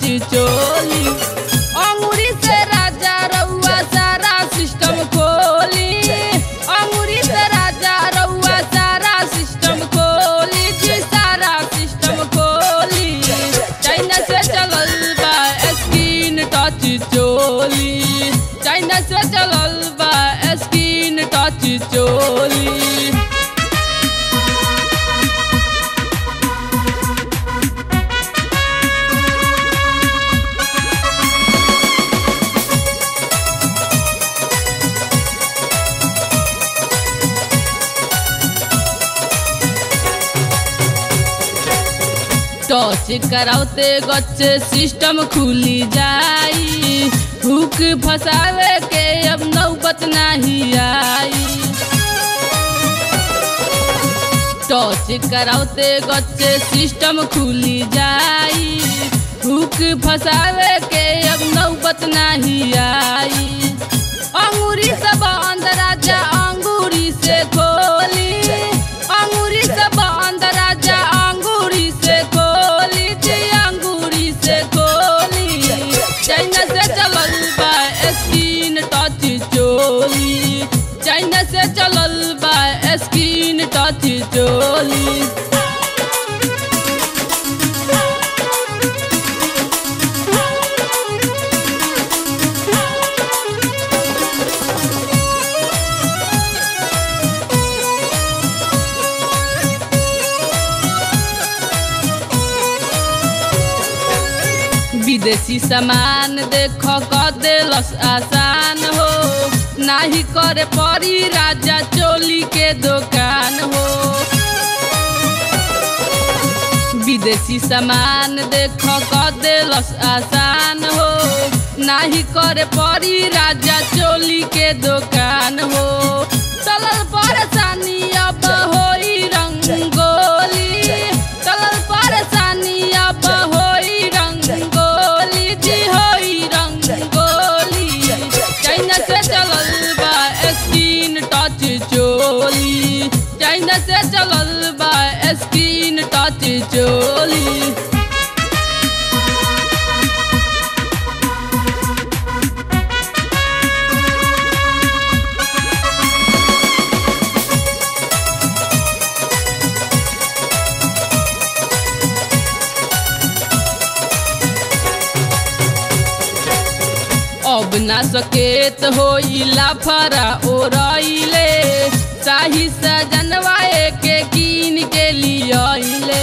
चोली अंगूरी से राजा रउआ सारा सिस्टम खोली अंगूरी से राजा रउआ सारा सिस्टम खोली जी सारा सिस्टम खोली चाइना से चलल बा स्क्रीन टच चोली चाइना से चलल बा स्क्रीन टच चोली टच करावते गच्चे सिस्टम खुली जाई हुक फसावे के अब नौबत नहीं आई टच करावते गच्चे सिस्टम खुली जाई हुक फसावे के अब नौबत नहीं आई अंगूरी से बंद राजा अंगूरी से खोली अंगूरी से बंद राजा अंगूरी से खोली जी अंगूरी से खोली चाइना से चलल बा स्क्रीन टच चोली चाइना से चलल बा स्क्रीन टच चोली विदेशी सामान देख क देलस आसान हो नाही करे परी राजा चोली के दुकान हो विदेशी सामान देख क देलस आसान हो नाही करे परी राजा चोली के दुकान हो चलल परेशानी अब होई रंगोली चलल परेशानी अब होई रंगोली जी होई रंगोली चाइना से चलल बा स्क्रीन टच चोली चाइना से चलल बा स्क्रीन टच चोली अब ना सकेत होइला फरा ओरइले शाही सजनवा के कीन के लियले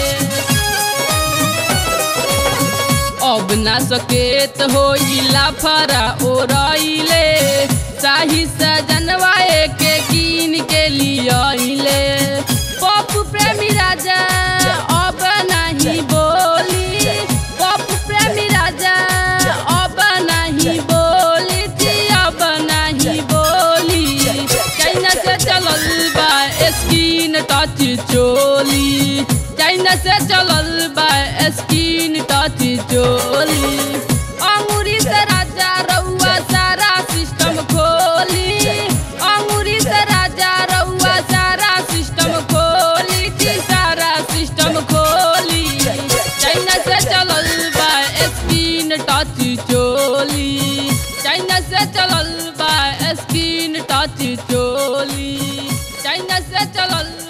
अब ना सकेत होइला फरा ओरइले शाही सजनवा के कीन के लियले पप प्रेमी राजा अब नहीं बोली पप प्रेमी राजा अब नहीं बोली जी अब नहीं बोली चाइना से चलल बा स्क्रीन टच चोली चाइना से चलल बा स्क्रीन टच चोली अंगूरी से राजा रउआ सारा सिस्टम खोली अंगूरी से राजा रउआ सारा सिस्टम खोली जी सारा सिस्टम खोली चाइना से चलल बा स्क्रीन टच चोली चाइना से चलल बा स्क्रीन टच चोली चाइना से चलल